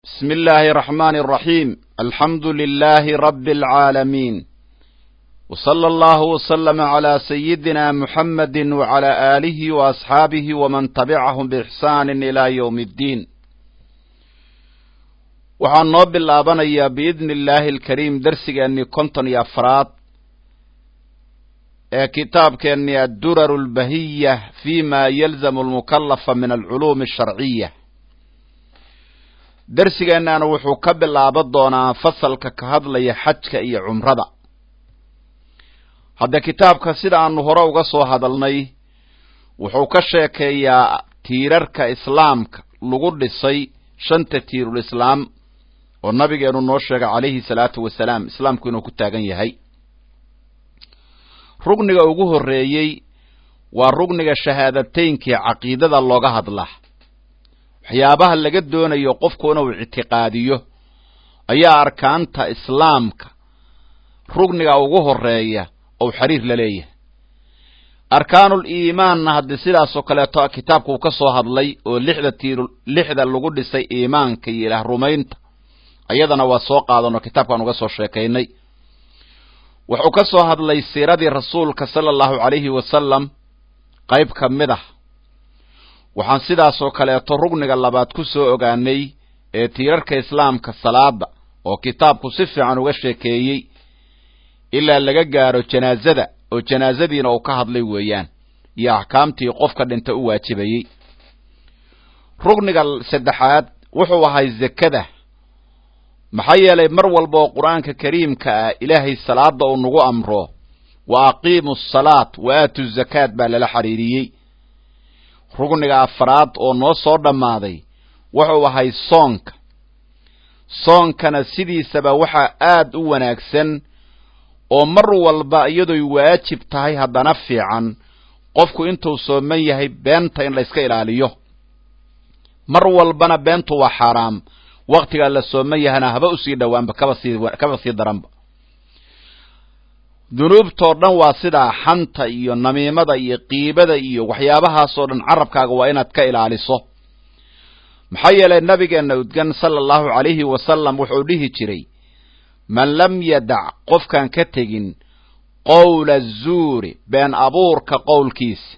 بسم الله الرحمن الرحيم الحمد لله رب العالمين وصلى الله وسلم على سيدنا محمد وعلى آله وأصحابه ومن تبعهم بإحسان إلى يوم الدين waxaan noo bilaabanayaa biidni illaahi alkariim darsigeennii konton iyo afraad ee kitaabkeennii adduraru albahiya fi ma yalzamu almukallafa min alculuumi asharciya darsigeennaana wuxuu ka bilaaban doonaa fasalka ka hadlaya xajka iyo cumrada hadda kitaabka sida aanu hore uga soo hadalnay wuxuu ka sheekeeyaa tiirarka islaamka lagu dhisay shanta tiirul islaam oo nabigeenu noo sheegay calayhi salaatu wasalaam islaamku inuu ku taagan yahay rugniga ugu horreeyey waa rugniga shahaadateynkai caqiidada looga hadlaa waxyaabaha laga doonayo qofku inuu ictiqaadiyo ayaa arkaanta islaamka rugniga ugu horeeya ou xiriir la leeyahay arkaanul iimaanna haddii sidaasoo kaleeto kitaabku uu ka soo hadlay oo lixda tiir lixda lagu dhisay iimaanka iyo ilaah rumaynta ayadana waa soo qaadanoo kitaabkaan uga soo sheekaynay wuxuu ka soo hadlay siiradii rasuulka sala allahu calayhi wasalam qayb ka mid ah waxaan sidaasoo kaleeto rugniga labaad ku soo ogaanay ee tiirarka islaamka salaada oo kitaabku si fiican uga sheekeeyey ilaa laga gaaro janaazada oo janaazadiina uu ka hadlay weeyaan iyo axkaamtii qofka dhinta u waajibayey rugniga saddexaad wuxuu ahay zakada maxaa yeelay mar walba oo qur-aanka kariimka ah ilaahay salaada uu nagu amro wa aqiimu asalaat wa aatu zakaat baa lala xiriiriyey rugniga afraad oo noo soo dhammaaday wuxuu ahay soonka soonkana sidiisaba waxaa aad u wanaagsan oo mar walba iyadoy waajib tahay haddana fiican qofku intuu sooman yahay beenta in la yska ilaaliyo mar walbana beentu waa xaaraam waktigaa la sooman yahana haba usii dhowaanba kaba sii kaba sii daranba dunuubtoo dhan waa sidaa xanta iyo namiimada iyo qiibada iyo waxyaabahaasoo dhan carabkaaga waa inaad ka ilaaliso maxaa yeelay nabigeenna udgan sala allahu calayhi wasalam wuxuu dhihi jiray man lam yadac qofkaan ka tegin qowla zuuri been abuurka qowlkiisa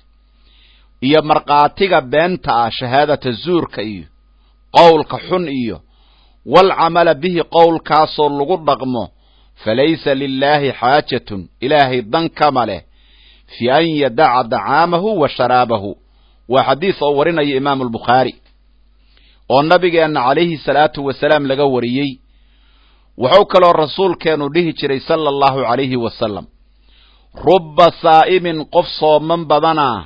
iyo markhaatiga beenta ah shahaadata zuurka iyo qowlka xun iyo walcamala bihi qowlkaasoo lagu dhaqmo falaysa lilaahi xaajatun ilaahay dan kama leh fi an yadaca dacaamahu wa sharaabahu waa xadiis oo warinaya imaamu albukhaari oo nabigeenna calayhi salaatu wasalaam laga wariyey wuxuu kaloo rasuulkeenu dhihi jiray sala allahu calayhi wasalam rubba saa'imin qof sooman badanaa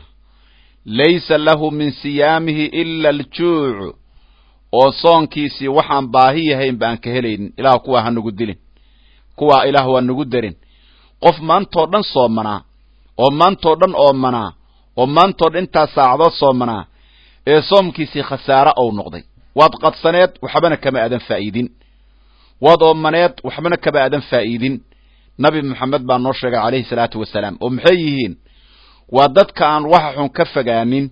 laysa lahu min siyaamihi ila aljuucu oo soonkiisii waxaan baahi yahayn ba aan ka helaynin ilaah kuwaa ha nagu dilin kuwaa ilaah waa nagu darin qof maantoo dhan soomanaa oo maantoo dhan oomanaa oo maantoo dhan intaas saacadood soomanaa ee soomkiisii khasaare ou noqday waad qadsaneed waxbana kama aadan faa'iidin waad oomaneed waxbana kama aadan faa'iidin nabi moxamed baa noo sheegay calayhi salaatu wasalaam oo maxay yihiin waa dadka aan waxa xun ka fogaanin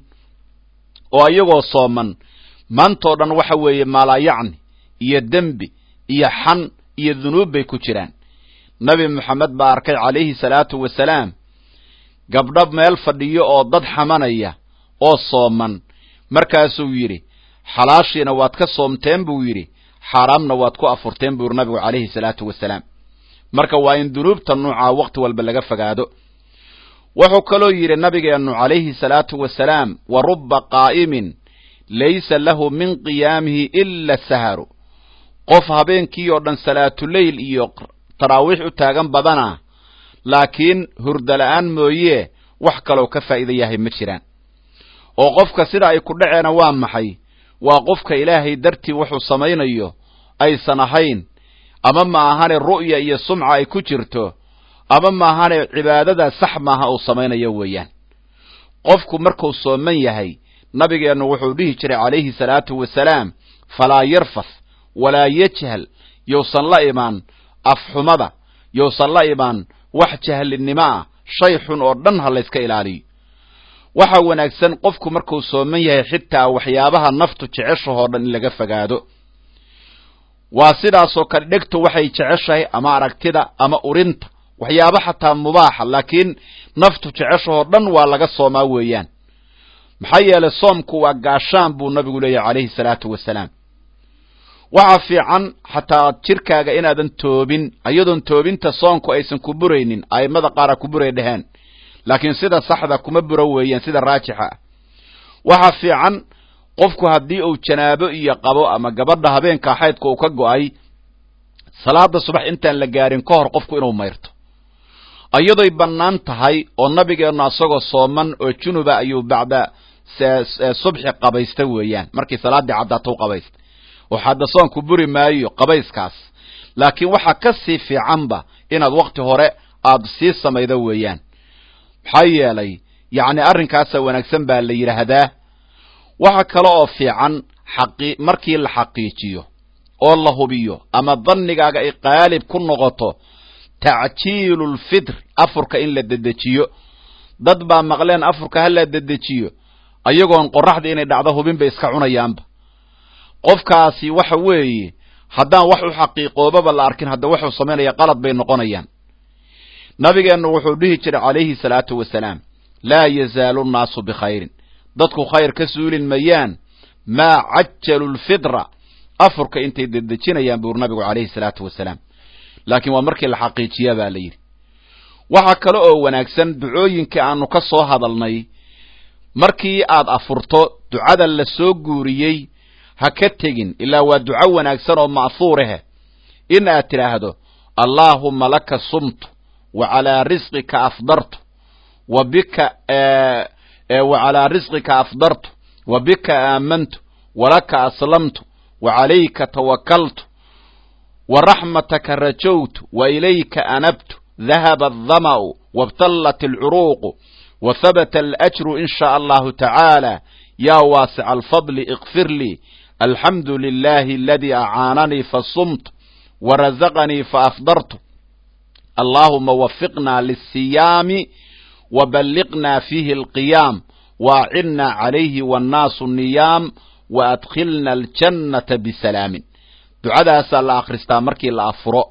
oo iyagoo sooman maantoo dhan waxa weeye maalaayacni iyo dembi iyo xan iyo dunuub bay ku jiraan nabi moxamed baa arkay calayhi salaatu wasalaam gabdho meel fadhiyo oo dad xamanaya oo sooman markaasuu yidhi xalaashiina waad ka soomteen buu yidhi xaaraamna waad ku afurteen buu yidhi nabigu calayhi salaatu wasalaam marka waa in dunuubta nuucaa wakhti walba laga fogaado wuxuu kaloo yidhi nabigeennu calayhi salaatu wasalaam wa rubba qaa'imin laysa lahu min qiyaamihi ila saharu qof habeenkii oo dhan salaatuleyl iyo taraawiix u taagan badana laakiin hurdala-aan mooyee wax kaloo ka faa'iida yahay ma jiraan oo qofka sida ay ku dhaceena waa maxay waa qofka ilaahay dartii wuxuu samaynayo aysan ahayn ama ma ahane ru'ya iyo sumca ay ku jirto ama maahane cibaadada sax maaha uu samaynayo weeyaan qofku markuu sooman yahay nabigeennu wuxuu dhihi jiray calayhi salaatu wasalaam falaa yarfas walaa yajhal yousan la imaan afxumada yousan la imaan wax jahlinimo ah shay xun oo dhan ha layska ilaaliyo waxa wanaagsan qofku markuu sooman yahay xitaa waxyaabaha naftu jeceshahoo dhan in laga fogaado waa sidaasoo kale dhegtu waxay jeceshahay ama aragtida ama urinta waxyaabo xataa mubaaxa laakiin naftu jeceshahoo dhan waa laga soomaa weeyaan maxaa yeelay soomku waa gaashaan buu nabigu leeyahay calayhi salaatu wasalaam waxaa fiican xataa jirkaaga inaadan toobin iyadoon toobinta soonku aysan ku buraynin a'immada qaara ku buray dheheen laakiin sida saxda kuma buro weeyaan sida raajixa ah waxaa fiican qofku haddii uu janaabo iyo qabo ama gabadha habeenka xaydka uu ka go'ay salaada subax intaan la gaarin ka hor qofku inuu mayrto iyadoy bannaan tahay oo nabigeennu asagoo sooman oo junuba ayuu bacda subxi qabaysta weeyaan markii salaaddii caddaato u qabaysta oo hadda soonku buri maayo qabayskaas laakiin waxaa ka sii fiicanba inaad wakti hore aad sii samaydo weeyaan maxaa yeelay yacni arrinkaasa wanaagsan baa la yidhaahdaa waxa kale oo fiican xaqi markii la xaqiijiyo oo la hubiyo ama dannigaaga ay qaalib ku noqoto tacjiilu lfitr afurka in la dedejiyo dad baa maqleen afurka ha la dedejiyo ayagoon qorraxda inay dhacdo hubin bay iska cunayaanba qofkaasi waxa weeye haddaan wax u xaqiiqoobaba la arkin hadda wuxuu samaynaya qalad bay noqonayaan nabigeennu wuxuu dhihi jiray calayhi salaatu wasalaam laa yazaalu nnaasu bikhayrin dadku khayr ka suulin mayaan maa cajalu lfitra afurka intay dedejinayaan buur nabigu calayhi salaatu wasalaam laakiin waa markii la xaqiijiya baa la yidhi waxaa kale oo wanaagsan ducooyinkii aanu ka soo hadalnay markii aad afurto ducada la soo guuriyey ha ka tegin ilaa waa duco wanaagsan oo ma'huurahe in aad tidhaahdo allaahumma laka sumtu wa calaa risqika afdartu wa bika wa calaa risqika afdartu wa bika aamantu walaka aslamtu wa calayka tawakaltu wa raxmataka rajowtu wa ilayka anabtu dahaba aldama'u wabtallat alcuruuqu wa habata alajru in shaa allahu tacaala yaa waasica alfadli ikfir lii alxamdu lilahi aladii acaananii fasumtu warazaqanii faafdartu allaahuma wafiqna lisiyaami waballiqna fiihi alqiyaam waacidna calayhi wannaasu niyaam waadkhilna aljannata bisalaamin ducadaasaa la akhristaa markii la afuro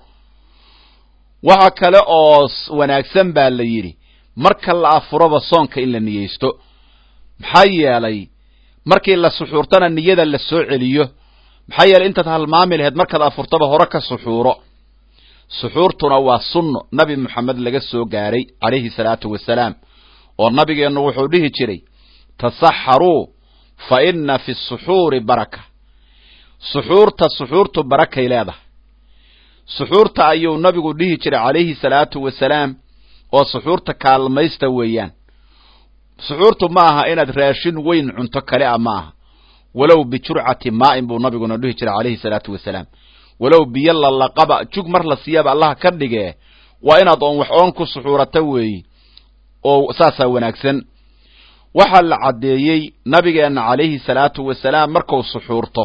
waxa kale oo wanaagsan baa la yidhi marka la afuroba soonka in la niyeysto maxaa yeelay markii la suxuurtana niyada la soo celiyo maxaa yeelay intaad halmaami laheyd markaad afurtaba hore ka suxuuro suxuurtuna waa sunno nabi moxamed laga soo gaaray calayhi salaatu wasalaam oo nabigeennu wuxuu dhihi jiray tasaxaruu fa inna fi suxuuri baraka suxuurta suxuurtu barakay leedahay suxuurta ayuu nabigu dhihi jiray calayhi salaatu wasalaam oo suxuurta kaalmaysta weeyaan suxuurtu ma aha inaad raashin weyn cunto kale a ma aha walow bijurcati maa'in buu nabiguna dhihi jiray calayhi salaatu wasalaam walow biyo lalaqaba jug mar la siiyaba allaha ka dhigee waa inaad oon wax oon ku suxuurata weeyi oo saasaa wanaagsan waxaa la caddeeyey nabigeenna calayhi salaatu wasalaam markuu suxuurto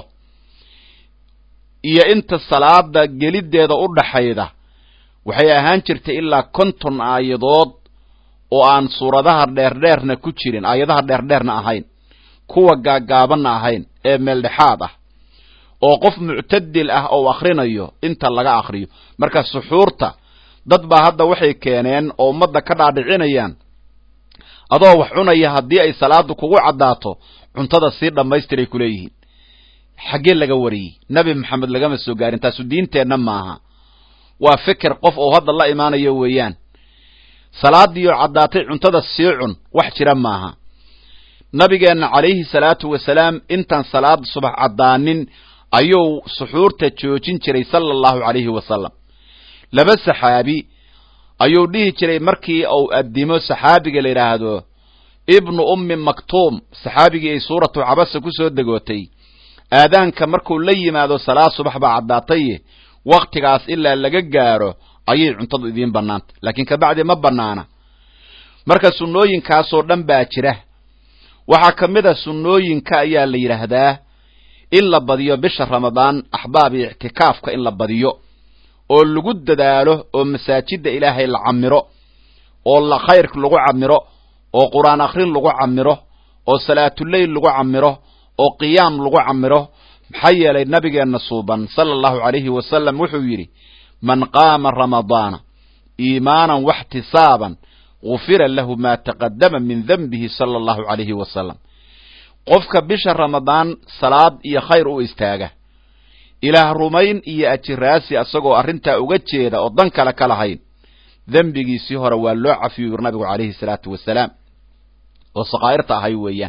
iyo inta salaada geliddeeda u dhaxayda waxay ahaan jirtay ilaa konton aayadood oo aan suuradaha dheerdheerna ku jirin aayadaha dheerdheerna ahayn kuwa gaagaabanna ahayn ee meeldhexaad ah oo qof muctadil ah ou akhrinayo inta laga akhriyo marka suxuurta dad baa hadda waxay keeneen oo ummadda ka dhaadhicinayaan adoo wax cunaya haddii ay salaadu kugu caddaato cuntada sii dhammaystiray ku leeyihiin xaggee laga wariyey nebi maxamed lagama soo gaarin taasu diinteenna maaha waa fikir qof oo hadda la imaanayo weeyaan salaadiioo caddaatay cuntada sii cun wax jira maaha nabigeenna calayhi salaatu wasalaam intaan salaad subax caddaanin ayuu suxuurta joojin jiray sala allahu calayhi wasalam laba saxaabi ayuu dhihi jiray markii uu addimo saxaabiga la yidhaahdo ibnu ummi maktuum saxaabigii ay suuratu cabasa ku soo degootay aadaanka markuu la yimaado salaad subax baa caddaataye wakhtigaas ilaa laga gaaro ayay cuntadu idiin bannaanta laakiin kabacdi ma bannaana marka sunnooyinkaasoo dhan baa jira waxaa ka mid a sunnooyinka ayaa la yidhaahdaa in la badiyo bisha ramadaan axbaab iyo ictikaafka in la badiyo oo lagu dadaalo oo masaajidda ilaahay la camiro oo la khayr lagu camiro oo qur-aan akhrin lagu camiro oo salaatuleyl lagu camiro oo qiyaam lagu camiro maxaa yeelay nabigeenna suuban sala allahu calayhi wasalam wuxuu yidhi man qaama ramadaana iimaanan waxtisaaban gufira lahu maa taqadama min denbihi sala allahu calayhi wasalam qofka bisha ramadaan salaad iyo khayr u istaaga ilaah rumayn iyo ajiraasi asagoo arrintaa uga jeeda oo dan kale ka lahayn dembigiisii hore waa loo cafiyo yuri nabigu calayhi salaatu wasalaam oo sakaa'irta ahay weeyaan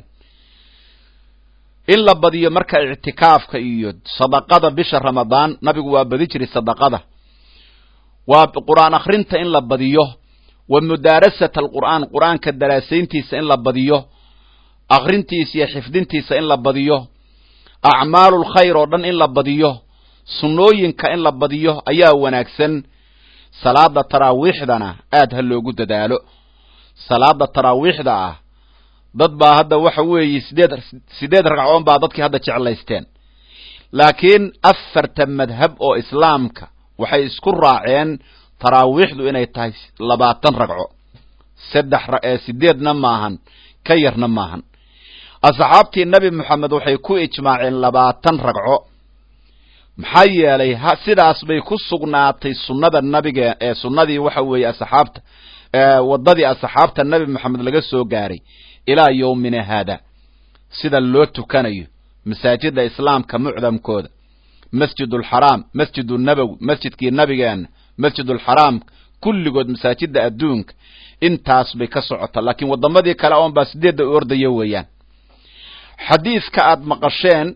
in la badiyo marka ictikaafka iyo sadaqada bisha ramadaan nabigu waa badi jiray sadaqada waa qur'aan akhrinta in la badiyo wa mudaarasata alqur'aan qur'aanka daraasayntiisa in la badiyo akhrintiisa iyo xifdintiisa in la badiyo acmaalu lkhayr oo dhan in la badiyo sunnooyinka in la badiyo ayaa wanaagsan salaada taraawiixdana aad ha loogu dadaalo salaada taraawiixda ah dad baa hadda waxa weeye sideed sideed ragcoon baa dadkii hadda jeclaysteen laakiin afarta madhab oo islaamka waxay isku raaceen taraawiixdu inay tahay labaatan ragco saddex sideedna maahan ka yarna maahan asxaabtii nebi moxamed waxay ku ijmaaceen labaatan ragco maxaa yeelay sidaas bay ku sugnaatay sunnada nabiga ee sunnadii waxa weeye asxaabta waddadii asxaabta nebi moxamed laga soo gaaray ilaa yowmina haada sida loo tukanayo masaajida islaamka mucdamkooda masjid alxaraam masjid nabowi masjidkii nabigeenna masjid alxaraam kulligood masaajida adduunka intaas bay ka socota laakiin waddamadii kale oon baa sideedda u ordaya weeyaan xadiidka aad maqasheen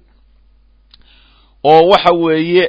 oo waxa weeye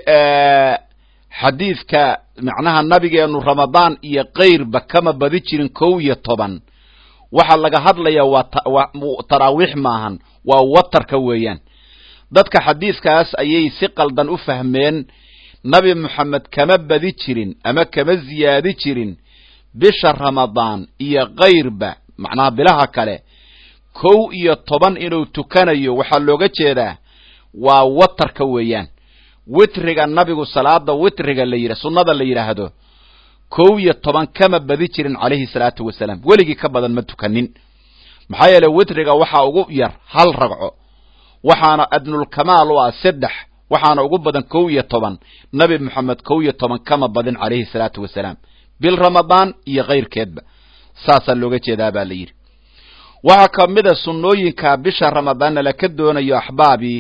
xadiidka macnaha nabigeenu ramadaan iyo kayrba kama badi jirin kow iyo toban waxaa laga hadlayaa waa taraawiix maahan waa watarka weeyaan dadka xadiidkaas ayay si qaldan u fahmeen nabi moxamed kama badi jirin ama kama ziyaadi jirin bisha ramadaan iyo kayrba macnaha bilaha kale kow iyo toban inuu tukanayo waxaa looga jeedaa waa watarka weeyaan witriga nabigu salaada witriga la yidha sunnada la yidhaahdo kow iyo toban kama badi jirin calayhi salaatu wasalaam weligii ka badan ma tukanin maxaa yeele witriga waxaa ugu yar hal ragco waxaana adnulkamaal u ah saddex waxaana ugu badan kow iyo toban nabi moxamed kow iyo toban kama badin calayhi salaatu wasalaam bil ramadaan iyo kayrkeedba saasaa looga jeedaa baa la yidhi waxaa ka mid a sunnooyinka bisha ramadaanna laka doonayo axbaabii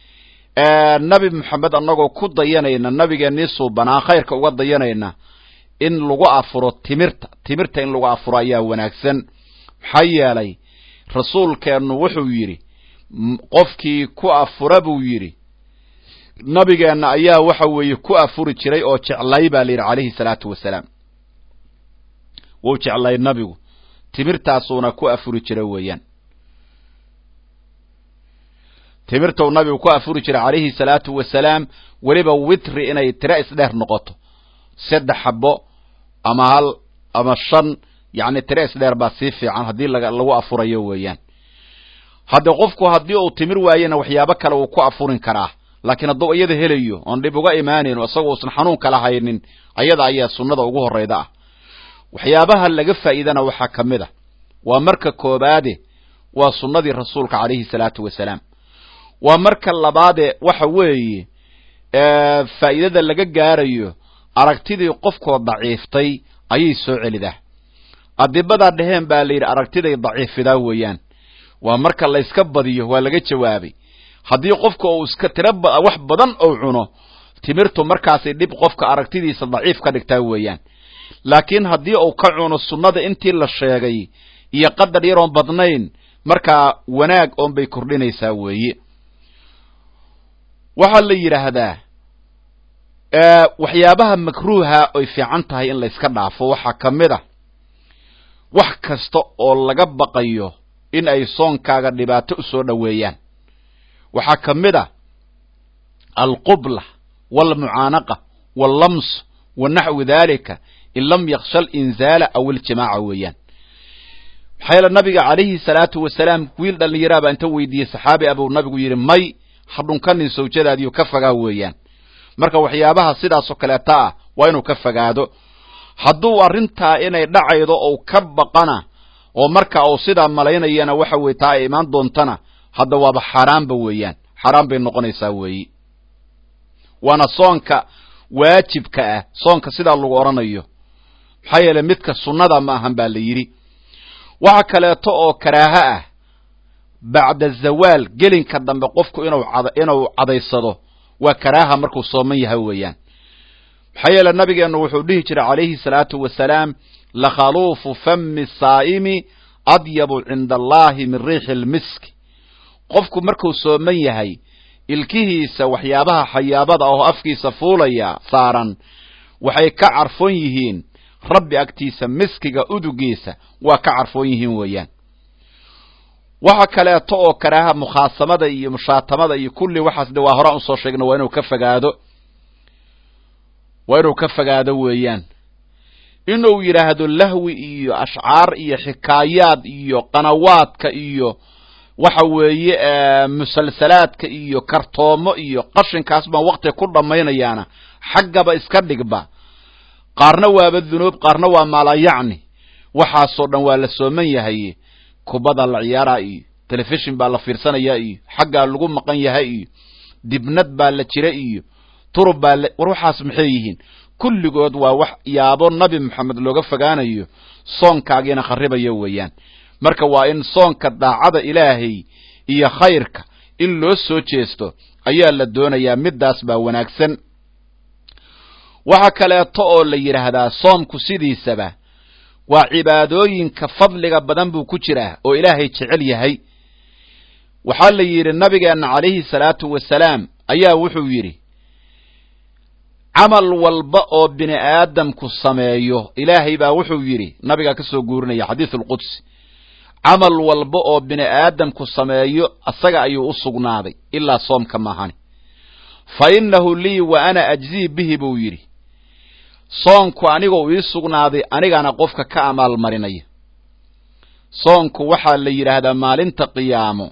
nabi moxamed annagoo ku dayanayna nabigeennii suubanaa khayrka uga dayanayna in lagu afuro timirta timirta in lagu afuro ayaa wanaagsan maxaa yeelay rasuulkeennu wuxuu yidhi qofkii ku afura buu yidhi nabigeenna ayaa waxa weeye ku afuri jiray oo jeclay baa la yidhi calayhi salaatu wasalaam wuu jeclay nabigu timirtaasuuna ku afuri jira weeyaan timirtuu nabigu ku afuri jiray calayhi salaatu wasalaam weliba witri inay tiro isdheer noqoto saddex xabo ama hal ama shan yacni tiro isdheer baa sii fiican haddii lagu afurayo weeyaan hadde qofku haddii uu timir waayena waxyaabo kale uu ku afurin karaa laakiin hadduu iyada helayo oon dhib uga imaanayn isagoo usan xanuun kala haynin ayada ayaa sunnada ugu horrayda ah waxyaabaha laga faa'iidana waxaa ka mid a waa marka koobaade waa sunnadii rasuulka calayhi salaatu wasalaam waa marka labaade waxa weeye faa'iidada laga gaarayo aragtidii qofkoo daciiftay ayay soo celidaa adibadaa dheheen baa la yidhi aragtiday daciifidaa weeyaan waa marka layska badiyo waa laga jawaabay haddii qofka uu iska tiro wax badan ou cuno timirtu markaasay dhib qofka aragtidiisa daciif ka dhigtaa weeyaan laakiin haddii uu ka cuno sunnada intii la sheegay iyo qadar yaroon badnayn markaa wanaag oon bay kordhinaysaa weeye waxaa la yidhaahdaa waxyaabaha makruuha oy fiican tahay in layska dhaafo waxaa ka mid a wax kasta oo laga baqayo in ay soonkaaga dhibaato u soo dhoweeyaan waxaa ka mid a alqubla waalmucaanaqa wallams wa naxwi daalika in lam yaksha alinzaala aw iljimaaca weeyaan maxaa yeele nabiga calayhi salaatu wasalaam wiil dhallinyaraabaa inta weydiiyey saxaabi abuu nabigu yidhi may ha dhunkanin sawjadaadiyo ka fogaa weeyaan marka waxyaabaha sidaasoo kaleeta ah waa inuu ka fogaado hadduu arrintaa inay dhacaydo ou ka baqana oo marka uu sidaa malaynayana waxa weye taa ay imaan doontana hadda waaba xaaraanba weeyaan xaaraan bay noqonaysaa weeyi waana soonka waajibka ah soonka sidaa lagu odhanayo maxaa yeeley midka sunnada ma ahan baa la yidhi waxa kaleeto oo karaaho ah bacda zawaal gelinka dambe qofku inuu inuu cadaysado waa karaaha markuu sooman yahay weeyaan maxaa yeele nabigeennu wuxuu dhihi jiray calayhi salaatu wasalaam lakhaluufu fami saa'imi adyabu cinda allahi min riixi lmiski qofku markuu sooman yahay ilkihiisa waxyaabaha xayaabada oo afkiisa fuulaya saaran waxay ka carfoon yihiin rabbi agtiisa miskiga udugiisa waa ka carfoon yihiin weeyaan waxa kaleeto oo karaaha mukhaasamada iyo mushaatamada iyo kulli waxaas de waa horaan usoo sheegna waa inuu ka fogaado waa inuu ka fogaado weeyaan inuu yidhaahdo lahwi iyo ashcaar iyo xikaayaad iyo qanawaadka iyo waxa weeye musalsalaadka iyo kartoomo iyo qashinkaas baan waktiga ku dhammaynayaana xaggaba iska dhigba qaarna waaba dunuub qaarna waa maalayacni waxaasoo dhan waa la sooman yahay kubada la ciyaaraa iyo telefishin baa la fiirsanayaa iyo xaggaa lagu maqan yahay iyo dibnad baa la jira iyo turub baa la war waxaas maxay yihiin kulligood waa wax yaabo nabi moxamed looga fogaanayo soonkaagiina kharribayo weeyaan marka waa in soonka daacada ilaahay iyo khayrka in loo soo jeesto ayaa la doonayaa middaas baa wanaagsan waxa kaleeto oo la yidhaahdaa soomku sidiisaba waa cibaadooyinka fadliga badan buu ku jiraa oo ilaahay jecel yahay waxaa la yidhi nabigeenna calayhi salaatu wasalaam ayaa wuxuu yidhi camal walba oo bini aadamku sameeyo ilaahay baa wuxuu yidhi nabigaa ka soo guurinaya xadiisu alqudsi camal walba oo bini aadamku sameeyo asaga ayuu u sugnaaday ilaa soomka maahani fa innahu lii wa ana ajzii bihi buu yidhi soonku anigoo ii sugnaaday anigana qofka ka amaalmarinaya soonku waxaa la yidhaahdaa maalinta qiyaamo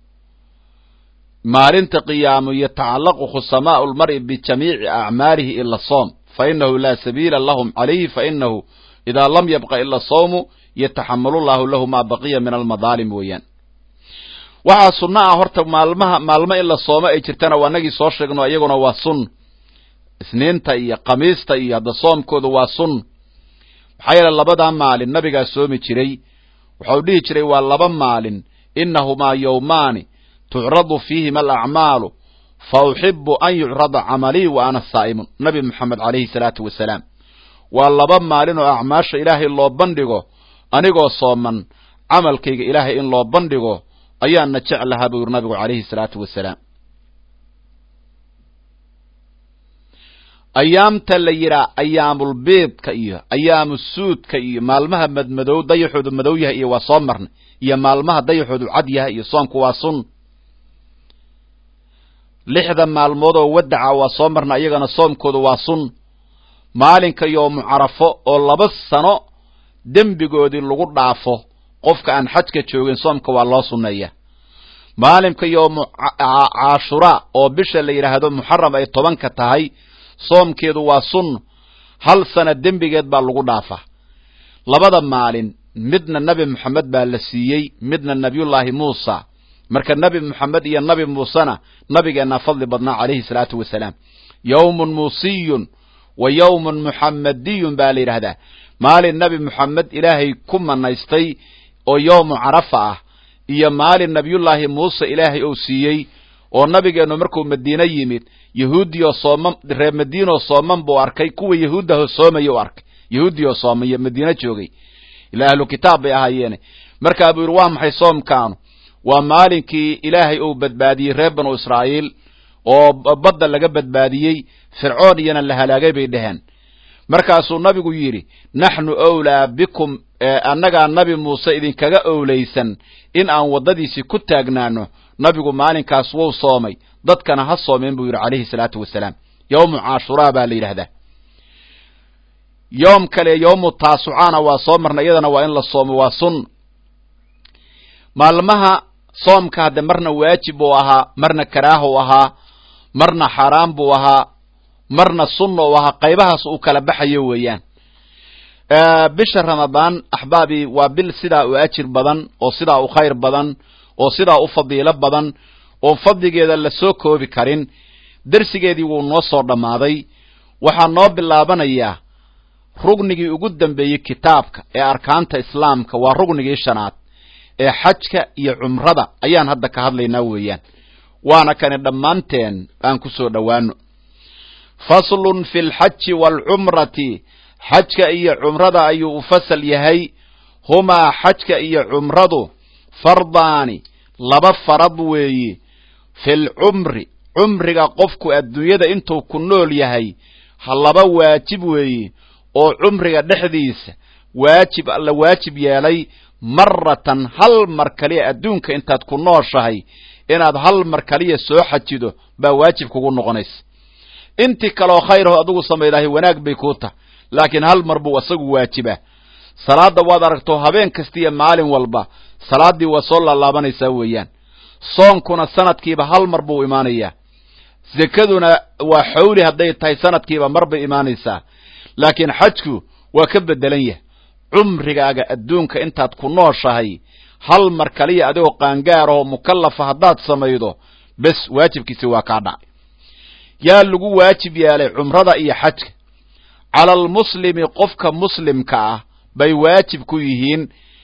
maalinta qiyaamo yatacallaqu khusamaa'u lmar'i bijamiici acmaalihi ila soom fa inahu laa sabiila lahum calayhi fa inahu idaa lam yabqa ila sawmu yataxamalu llahu lahu maa baqiya min almadaalim weeyaan waxaa sunno ah horta maalmaha maalmo in la soomo ay jirtana waa nagii soo sheegno iyaguna waa sun isniinta iyo khamiista iyo hadda soomkooda waa sun maxaa yeele labadaa maalin nabigaa soomi jiray waxau dhihi jiray waa laba maalin innahumaa yowmaani tucradu fiihima alacmaalu fa uxibu an yucrada camalii wa ana saa'imun nabi moxamed calayhi salaatu wasalaam waa laba maalin oo acmaasha ilaahay loo bandhigo anigoo sooman camalkayga ilaahay in loo bandhigo ayaana jeclahaa buu yidhi nabigu calayhi salaatu wasalaam ayaamta la yidhaha ayaamulbiidka iyo ayaamusuudka iyo maalmaha madmadow dayaxoodu madow yahay iyo waa soo marnay iyo maalmaha dayaxoodu cad yahay iyo soomku waa sun lixda maalmood oo wadaca waa soo marna iyagana soomkoodu waa sun maalinka yoomu carafo oo laba sano dembigoodii lagu dhaafo qofka aan xajka joogin soomka waa loo sunneeya maalinka yoomu caashuraa oo bisha la yidhaahdo muxaram ay tobanka tahay soomkeedu waa sun hal sana dembigeed baa lagu dhaafaa labada maalin midna nebi moxamed baa la siiyey midna nebiyullaahi muusa marka nebi moxamed iyo nebi muusena nabigeennaa fadli badnaa calayhi salaatu wasalaam yowmun muusiyun wa yowmun muxamadiyun baa la yidhaahdaa maalin nebi moxamed ilaahay ku manaystay oo yowmu carafa ah iyo maalin nebiyullaahi muuse ilaahay uu siiyey oo nabigeennu markuu madiine yimid yahuudioo sooman reer madiinoo sooman buu arkay kuwa yahuuddahoo soomaya u arkay yahuudioo soomaya madiine joogay ilaa ahlu kitaab bay ahaayeene markaa buu yidhi waa maxay soomkaanu waa maalinkii ilaahay uu badbaadiyey reer banu israa'iil oo badda laga badbaadiyey fircoon iyana la halaagay bay dheheen markaasuu nabigu yidhi naxnu owlaa bikum annagaa nabi muuse idinkaga owlaysan in aan waddadiisii ku taagnaano nabigu maalinkaas wuu soomay dadkana ha soomeen buu yidhi calayhi salaatu wasalaam yowmu caashuraa baa la yidhaahdaa yoom kale yowmu taasucaana waa soo marna iyadana waa in la soomo waa sun maalmaha soomka hadde marna waajib buu ahaa marna karaah u ahaa marna xaaraan buu ahaa marna sunna u ahaa qaybahaas uu kala baxayo weeyaan bisha ramadaan axbaabii waa bil sidaa u ajir badan oo sidaa u khayr badan oo sidaa u fadiilo badan oon fadligeeda la soo koobi karin dersigeedii wuu noo soo dhammaaday waxaa noo bilaabanayaa rugnigii ugu dambeeyey kitaabka ee arkaanta islaamka waa rugnigii shanaad ee xajka iyo cumrada ayaan hadda ka hadlaynaa weeyaan waana kani dhammaanteen aan ku soo dhowaano faslun fi lxaji waalcumrati xajka iyo cumrada ayuu u fasal yahay humaa xajka iyo cumradu fardaani laba farad weeye filcumri cumriga qofku adduunyada intuu ku nool yahay ha laba waajib weeye oo cumriga dhexdiisa waajib alla waajib yeelay maratan hal mar kaliya adduunka intaad ku nooshahay inaad hal mar kaliya soo xajido baa waajib kugu noqonaysa intii kaloo khayraho adigu samaydahay wanaag bay kuu tahay laakiin hal mar buu isagu waajibaa salaadda waad aragto habeen kasta iyo maalin walba salaaddii waa soo laalaabanaysaa weeyaan soonkuna sanadkiiba hal mar buu imaanayaa sekaduna waa xawli hadday tahay sanadkiiba mar bay imaanaysaa laakiin xajku waa ka beddelan yahay cumrigaaga adduunka intaad ku nooshahay hal mar kaliya adigoo qaangaarahoo mukallafa haddaad samaydo bes waajibkiisi waa kaa dhacay yaa lagu waajib yeelay cumrada iyo xajka cala almuslimi qofka muslimka ah bay waajib ku yihiin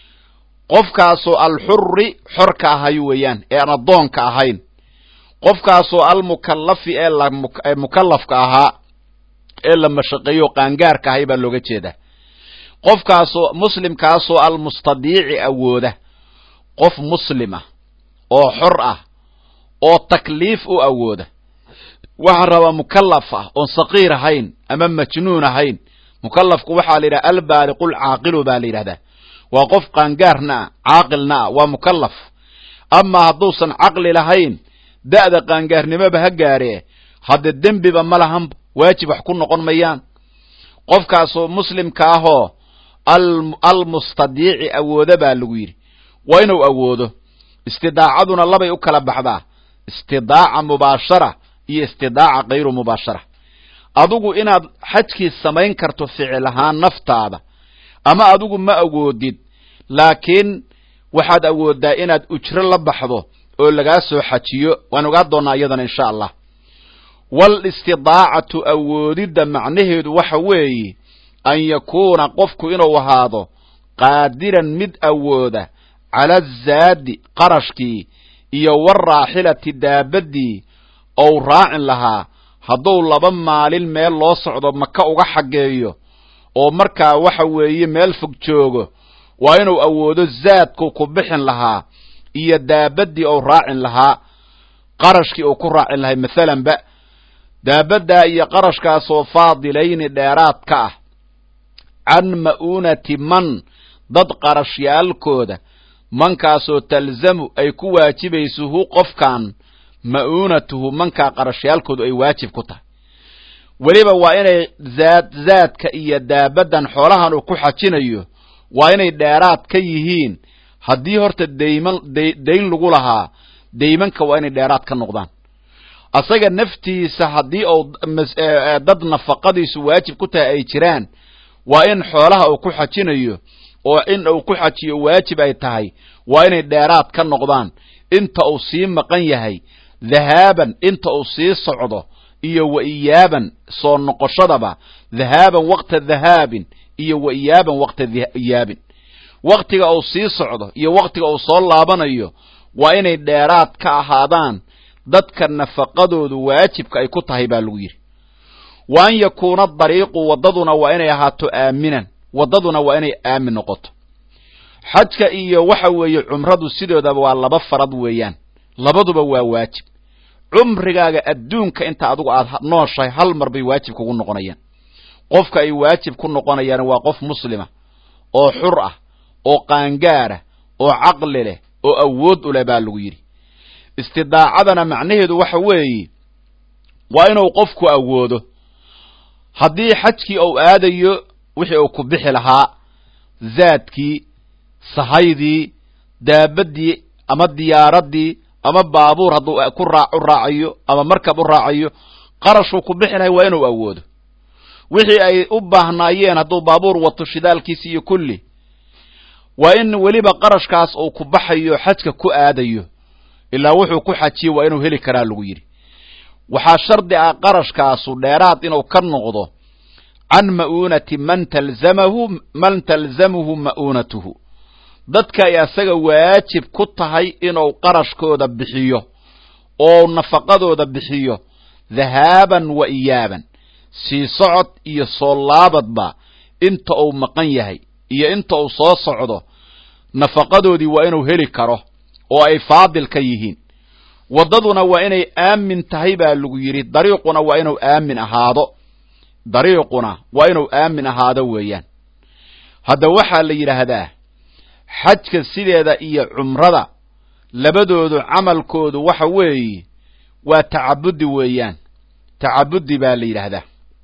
qofkaasoo alxurri xorka ahay weeyaan ee aan addoonka ahayn qofkaasoo almukallafi ee mukallafka ahaa ee la mashaqeeyo qaangaarka ahay baa looga jeedaa qofkaasoo muslimkaasoo almustadiici awooda qof muslim ah oo xor ah oo takliif u awooda waxaa rabaa mukallaf ah oon saqiir ahayn ama majnuun ahayn mukallafku waxaa la yidhaha albaaliqu lcaaqilu baa la yidhahdaa waa qof qaangaarna ah caaqilna ah waa mukallaf amaa hadduusan caqli lahayn da'da qaangaarnimoba ha gaaree hadde dembiba ma lahan waajib wax ku noqon mayaan qofkaasoo muslimka ahoo almustadiici awooda baa lagu yidhi waa inuu awoodo istidaacaduna labay u kala baxdaa istidaaca mubaashara iyo istidaaca kayru mubaashara adigu inaad xajkii samayn karto ficil ahaan naftaada ama adigu ma awoodid laakiin waxaad awooddaa inaad ujro la baxdo oo lagaa soo xajiyo waan ogaa doonnaa iyadana insha allah walistidaacatu awoodidda macnaheedu waxa weeye an yakuuna qofku inuu ahaado qaadiran mid awooda cala azaadi qarashkii iyo waraaxilati daabaddii ou raacin lahaa hadduu laba maalin meel loo socdo maka uga xaggeeyo oo markaa waxa weeye meel fog joogo waa inuu awoodo zaadku ku bixin lahaa iyo daabaddii ou raacin lahaa qarashkii uu ku raacin lahay mathalanba daabaddaa iyo qarashkaasoo faadilayni dheeraad ka ah can ma'uunati man dad qarashyaalkooda mankaasoo talzamu ay ku waajibayso hu qofkan ma'uunatuhu mankaa qarashyaalkoodu ay waajib ku tahay weliba waa inay zaad zaadka iyo daabaddan xoolahan uu ku xajinayo waa inay dheeraad ka yihiin haddii horta dayman dayn lagu lahaa daymanka waa inay dheeraad ka noqdaan asaga naftiisa haddii uu dad nafaqadiisu waajib ku tahay ay jiraan waa in xoolaha uu ku xajinayo oo in uu ku xajiyo waajib ay tahay waa inay dheeraad ka noqdaan inta uu sii maqan yahay dhahaaban inta uu sii socdo iyo wa iyaaban soo noqoshadaba dhahaaban waqta dhahaabin iyo wa iyaaban waqta iyaabin waqtiga uu sii socdo iyo waqtiga uu soo laabanayo waa inay dheeraad ka ahaadaan dadka nafaqadoodu waajibka ay ku tahay baa lagu yidhi wa an yakuuna dariiqu waddaduna waa inay ahaato aaminan waddaduna waa inay aamin noqoto xajka iyo waxa weeye cumradu sidoodaba waa laba farad weeyaan labaduba waa waajib cumrigaaga adduunka inta adigu aad nooshahay hal mar bay waajib kugu noqonayaan qofka ay waajib ku noqonayaan waa qof muslima oo xur ah oo qaangaara oo caqli leh oo awood u leh baa lagu yidhi istidaacadana macnaheedu waxa weeye waa inuu qofku awoodo haddii xajkii uu aadayo wixii uu ku bixi lahaa zaadkii sahaydii daabaddii ama diyaaraddii ama baabuur hadduu ku raa u raacayo ama markab u raacayo qarashuu ku bixi lahay waa inuu awoodo wixii ay u baahnaayeen hadduu baabuur wato shidaalkiisi iyo kulli waa in weliba qarashkaas uu ku baxayo xajka ku aadayo ilaa wuxuu ku xajiye waa inuu heli karaa lagu yidhi waxaa shardi ah qarashkaasu dheeraad inuu ka noqdo can ma'uunati man talzamahu man talzamuhu ma'uunatuhu dadka ay asaga waajib ku tahay inuu qarashkooda bixiyo oo nafaqadooda bixiyo dhahaaban wa iyaaban sii socod iyo soo laabadba inta uu maqan yahay iyo inta uu soo socdo nafaqadoodii waa inuu heli karo oo ay faadil ka yihiin waddaduna waa inay aamin tahay baa lagu yidhi dariiquna waa inuu aamin ahaado dariiquna waa inuu aamin ahaado weeyaan hadda waxaa la yidhaahdaa xajka sideeda iyo cumrada labadoodu camalkoodu waxa weeye waa tacabudi weeyaan tacabudi baa la yidhaahdaa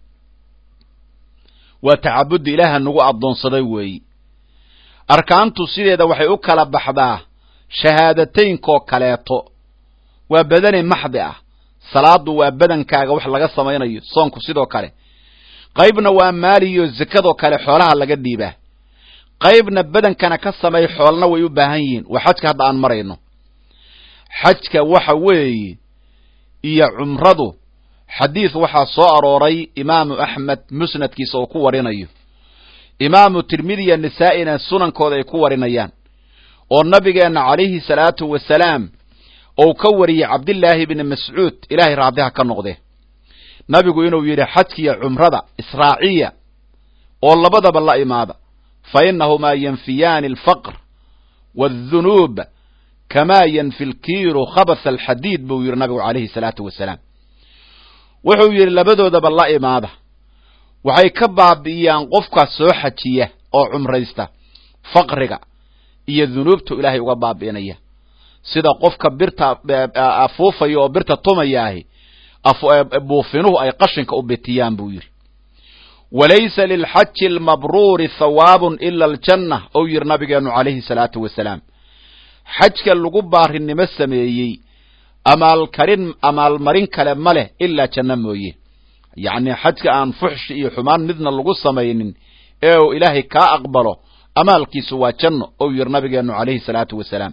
waa tacabudi ilaaha nagu addoonsaday weeyi arkaantu sideeda waxay u kala baxdaa shahaadateynkaoo kaleeto waa badani maxdi ah salaadu waa badankaaga wax laga samaynayo soonku sidoo kale qaybna waa maaliyo zakadoo kale xoolaha laga dhiibaa qaybna badankana ka samay xoolna way u baahan yihiin waa xajka hadda aan marayno xajka waxa weeye iyo cumradu xadiid waxaa soo arooray imaamu axmed musnadkiisa oo ku warinayo imaamu tirmidiya nisaa'ina sunankooda ay ku warinayaan oo nabigeenna calayhi salaatu wasalaam ou ka wariyey cabdillaahi bni mascuud ilaahay raadiha ka noqde nabigu inuu yidhi xajkiya cumrada israaciya oo labadaba la imaada fa innahumaa yanfiyaani alfaqr waaddunuub kamaa yanfi lkiiru khabasa alxadiid buu yidhi nabigu calayhi salaatu wasalaam wuxuu yidhi labadoodaba la imaada waxay ka baabi'iyaan qofka soo xajiya oo cumraysta faqriga iyo dunuubtu ilaahay uga baabi'inaya sida qofka birta afuufaya oo birta tumayaahi buufinuhu ay qashinka u bitiyaan buu yidhi walaysa lilxaji almabruuri hawaabun ila aljanna ou yidhi nabigeennu calayhi salaatu wasalaam xajka lagu baarinimo sameeyey amaalkarin amaalmarin kale ma leh ilaa janno mooye yacni xajka aan fuxshi iyo xumaan midna lagu samaynin ee uu ilaahay kaa aqbalo amaalkiisu waa janno ou yidhi nabigeennu calayhi salaatu wasalaam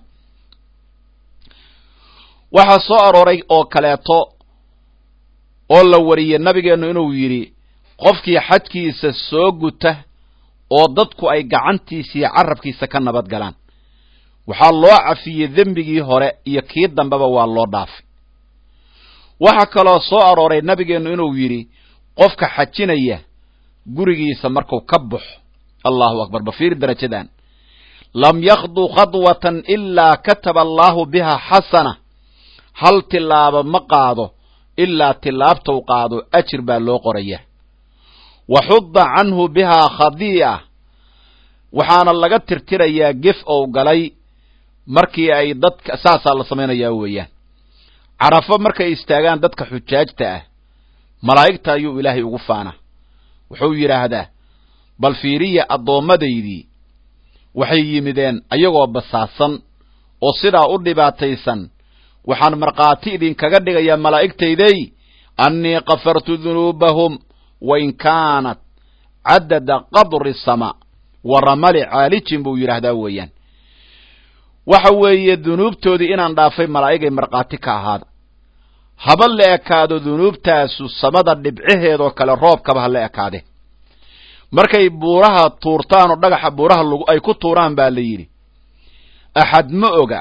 waxaa soo arooray oo kaleeto oo la wariyey nabigeennu inuu yidhi qofkii xajkiisa soo guta oo dadku ay gacantiisa iyo carabkiisa ka nabad galaan waxaa loo cafiyey dembigii hore iyo kii dambeba waa loo dhaafay waxaa kaloo soo arooray nabigeennu inuu yidhi qofka xajinaya gurigiisa marku ka baxo allahu akbar bafiiri darajadan lam yakdu khadwatan ilaa kataba allaahu biha xasana hal tilaaba ma qaado ilaa tilaabtou qaado ajir baa loo qoraya wa xudda canhu bihaa khadii'a waxaana laga tirtirayaa gef ou galay markii ay dadka saasaa la samaynayaa weeyaan carafo markay istaagaan dadka xujaajta ah malaa'igta ayuu ilaahay ugu faana wuxuu yidhaahdaa bal fiiriya addoommadaydii waxay yimideen ayagoo basaasan oo sidaa u dhibaataysan waxaan markhaati idinkaga dhigayaa malaa'igtayday annii kafartu dunuubahum wain kaanat caddada qadri samaa wa ramali caalijin buu yidhaahdaa weeyaan waxa weeye dunuubtoodii inaan dhaafay malaa'igay markhaati ka ahaada haba la ekaado dunuubtaasu samada dhibcaheedoo kale roobkaba ha la ekaade markay buuraha tuurtaan oo dhagaxa buuraha ay ku tuuraan baa la yidhi axad ma oga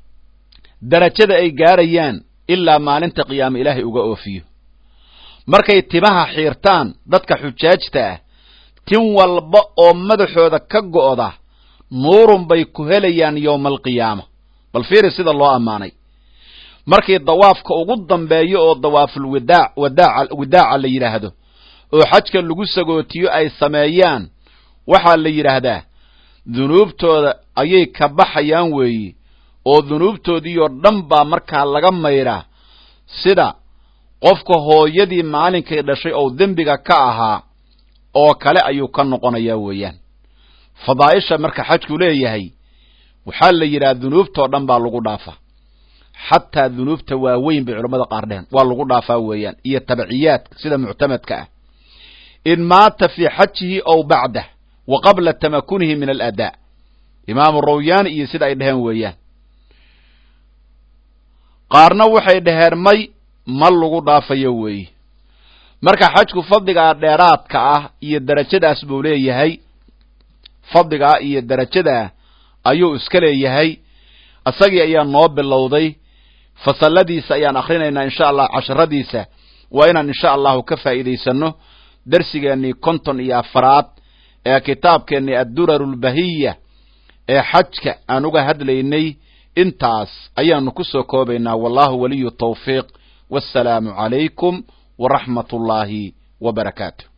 darajada ay gaarayaan ilaa maalinta qiyaame ilaahay uga oofiyo markay timaha xiirtaan dadka xujaajta ah tin walba oo madaxooda ka go'da nuurun bay ku helayaan yowma alqiyaama bal fiiri sida loo ammaanay markii dawaafka ugu dambeeyo oo dawaaful wadaac wadaaca wadaaca la yidhaahdo oo xajka lagu sagootiyo ay sameeyaan waxaa la yidhaahdaa dunuubtooda ayay ka baxayaan weeye oo dunuubtoodiioo dhan baa markaa laga maydhaa sida qofka hooyadii maalinkay dhashay oo dembiga ka ahaa oo kale ayuu ka noqonayaa weeyaan fadaa'isha marka xajku leeyahay waxaa la yidhaha dunuubtoo dhan baa lagu dhaafaa xataa dunuubta waaweyn bay culamada qaar dheheen waa lagu dhaafaa weeyaan iyo tabciyaadka sida muctamadka ah in maata fii xajihi ow bacdah wa qabla tamakunihi min aladaa imaamu rawyaani iyo sida ay dheheen weeyaan qaarna waxay dhaheen may ma lagu dhaafayo weeye marka xajku fadligaa dheeraadka ah iyo derajadaas buu leeyahay fadligaa iyo derajadaa ayuu iska leeyahay isagii ayaa noo bilowday fasaladiisa ayaan akhrinaynaa insha allah casharadiisa waa inaan insha allahu ka faa'iidaysano dersigeennii konton iyo afaraad ee kitaabkeennii adduraru lbahiya ee xajka aan uga hadlaynay intaas ayaanu ku soo koobaynaa wallahu waliyu tawfiiq wassalaamu calaykum waraxmat ullaahi wa barakaatu